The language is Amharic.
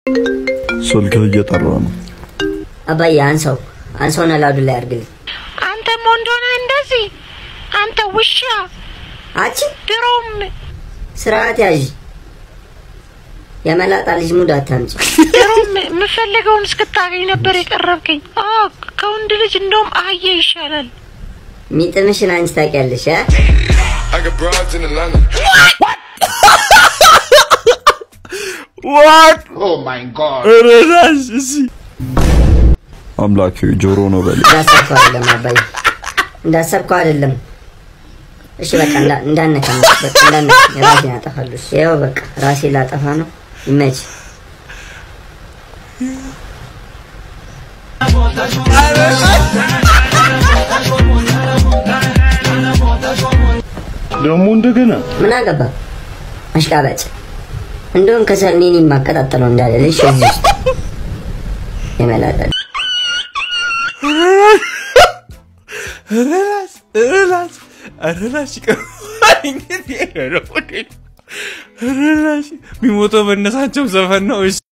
ስልክህ እየጠራ ነው። አባዬ አንሰው አንሰውን አላውድ ላይ አድርግልኝ። አንተም ወንዶነ እንደዚህ አንተ ውሻ አቺ ድሮም ስርዓት ያዥ። የመላጣ ልጅ ሙድ አታምጪ። ድሮም የምፈልገውን እስክታገኝ ነበር የቀረብከኝ። አዎ ከወንድ ልጅ እንደውም አህያ ይሻላል። ሚጥምሽን አንቺ ታውቂያለሽ አ I got broads in Atlanta. ዋት Oh my god. ረዳሽ እሺ አምላክ ጆሮ ነው በል እንዳሰብከው አይደለም አባዬ፣ እንዳሰብከው አይደለም። እሺ በቃ እንዳ- እንዳነካ በቃ እንዳነካ ራሴን አጠፋለሁ። እሺ ይኸው በቃ ራሴ ላጠፋ ነው። ይመች ደግሞ እንደገና ምን አገባ አሽቃባጭ። እንደውም ከሰል እኔን የማቀጣጠለው እንዳለልሽ እዚህ ውስጥ የመላጣ ረላስ ረላስ ረላስ ረላስ የሚሞተው በእነሳቸው ዘፈን ነው። እሺ